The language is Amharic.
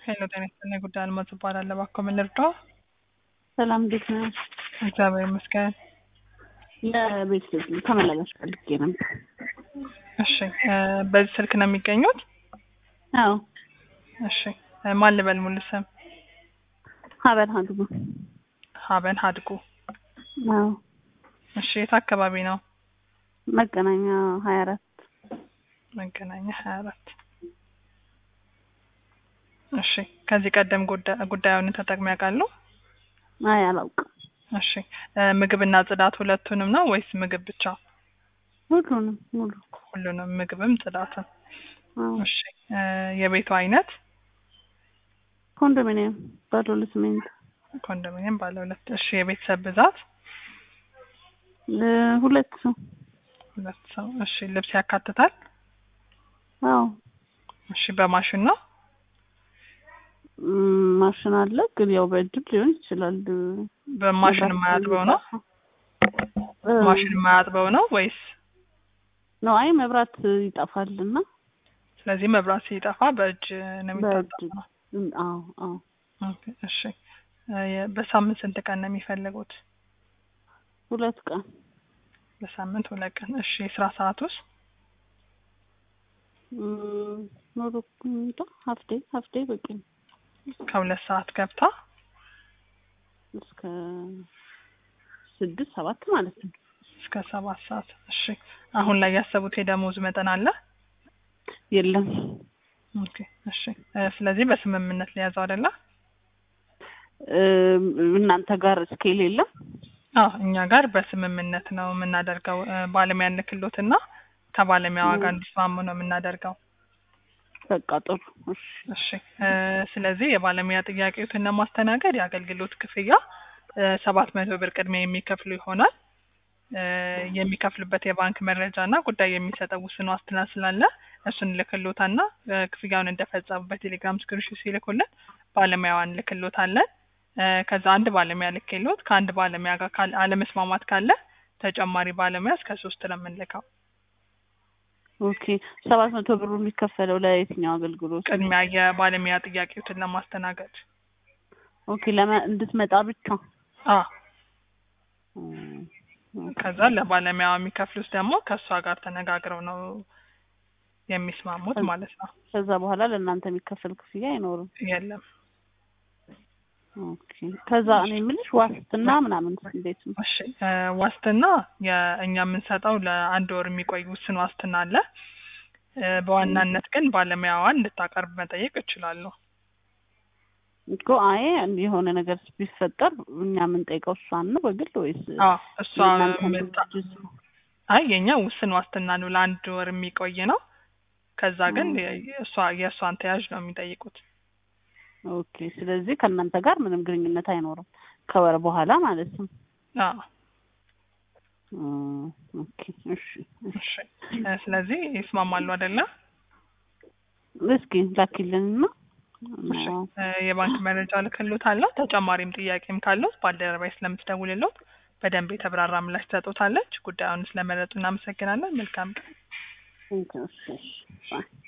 ሄሎ ጤና ይስጥልኝ። ጉዳይ አልማዝ እባላለሁ። እባክዎ ምን ልርዳዎ? ሰላም እንዴት ነው? እግዚአብሔር ይመስገን። ለቤት ተመላላሽ ፈልጌ ነበር። እሺ እ በዚህ ስልክ ነው የሚገኙት? አዎ እሺ እ ማን ልበል ሙሉ ስም? ሀበል ሀድጉ። ሀበን ሀድጉ። አዎ እሺ የት አካባቢ ነው? መገናኛ ሀያ አራት መገናኛ ሀያ አራት እሺ ከዚህ ቀደም ጉዳ- ጉዳዩን ተጠቅመው ያውቃሉ? አይ አላውቅም። እሺ እ ምግብና ጽዳት ሁለቱንም ነው ወይስ ምግብ ብቻ? ሁሉንም ሙሉ ሁሉንም ምግብም ጽዳትም። አዎ እሺ እ የቤቱ አይነት ኮንዶሚኒየም ባለ ሁለት ስሜንት ኮንዶሚኒየም ባለ ሁለት። እሺ የቤተሰብ ብዛት እ ሁለት ሰው ሁለት ሰው። እሺ ልብስ ያካትታል? አዎ እሺ በማሽን ነው? እም፣ ማሽን አለ ግን ያው በእጅም ሊሆን ይችላል። በማሽን የማያጥበው ነው? እ፣ ማሽን የማያጥበው ነው ወይስ? ነው አይ መብራት ይጠፋል እና ስለዚህ መብራት ሲጠፋ በእጅ ነው በእጅ የሚታጠበው? እም፣ አዎ አዎ ኦኬ፣ እሺ እ የ- በሳምንት ስንት ቀን ነው የሚፈልጉት? ሁለት ቀን በሳምንት ሁለት ቀን። እሺ የስራ ሰዓት ውስጥ እም፣ ኖሮ እንጃ ሀፍዴ ሀፍዴ በቂ ነው። ከሁለት ሰዓት ገብታ እስከ ስድስት ሰባት ማለት ነው። እስከ ሰባት ሰዓት። እሺ አሁን ላይ ያሰቡት የደሞዝ መጠን አለ? የለም ኦኬ፣ እሺ እ ስለዚህ በስምምነት ሊያዘው አይደለ? እም፣ እናንተ ጋር ስኬል የለም? አዎ እኛ ጋር በስምምነት ነው የምናደርገው። እ ባለሙያ እንልክሎትና ከባለሙያዋ ጋር እንዲስማሙ ነው የምናደርገው። በቃ ጥሩ እሺ እሺ እ ስለዚህ የባለሙያ ጥያቄዎትን ለማስተናገድ የአገልግሎት ክፍያ ሰባት መቶ ብር ቅድሚያ የሚከፍሉ ይሆናል። እ የሚከፍሉበት የባንክ መረጃ እና ጉዳይ የሚሰጠው ውስን ዋስትና ስላለ እሱን ልክሎታና እ ክፍያውን እንደፈጸሙ በቴሌግራም ስክሪንሾት ሲልኩልን ባለሙያዋን ልክሎታለን። እ ከዛ አንድ ባለሙያ ልክሎት ከአንድ ባለሙያ ጋር ካለ አለመስማማት ካለ ተጨማሪ ባለሙያ እስከ ሶስት ነው የምንልከው። ኦኬ ሰባት መቶ ብሩ የሚከፈለው ለየትኛው አገልግሎት? ቅድሚያ የባለሙያ ጥያቄዎችን ለማስተናገድ ኦኬ ለመ እንድትመጣ ብቻ አ እም፣ ከዛ ለባለሙያዋ የሚከፍሉት ደግሞ ከእሷ ጋር ተነጋግረው ነው የሚስማሙት ማለት ነው። ከዛ በኋላ ለእናንተ የሚከፈል ክፍያ አይኖርም። የለም ኦኬ ከዛ እኔ የምልሽ ዋስትና ምናምን እንዴት ነው? እሺ እ ዋስትና የእኛ የምንሰጠው ለአንድ ወር የሚቆይ ውስን ዋስትና አለ። እ በዋናነት ግን ባለሙያዋን እንድታቀርብ መጠየቅ እችላለሁ። እኮ አይ የሆነ ነገር ቢፈጠር እኛ የምንጠይቀው እሷን ነው በግል ወይስ አዎ እሷ የእናንተን ምታ- ድርጅት ነው? አይ የኛ ውስን ዋስትና ነው ለአንድ ወር የሚቆይ ነው። ከዛ ግን 음. የ- እሷ የእሷን ተያዥ ነው የሚጠይቁት። ኦኬ ስለዚህ ከእናንተ ጋር ምንም ግንኙነት አይኖርም ከወር በኋላ ማለት ነው። አዎ እም፣ ኦኬ እሺ እሺ እ ስለዚህ ይስማማሉ አይደለ? እስኪ ላኪልንና እሺ እ የባንክ መረጃ ልክሎታለሁ። ተጨማሪም ጥያቄም ካለው ባልደረባዬ ስለምትደውልልዎት በደንብ የተብራራ ምላሽ ትሰጡታለች። ጉዳዩን ስለመረጡ እናመሰግናለን። መልካም ቀን። እሺ እሺ ባይ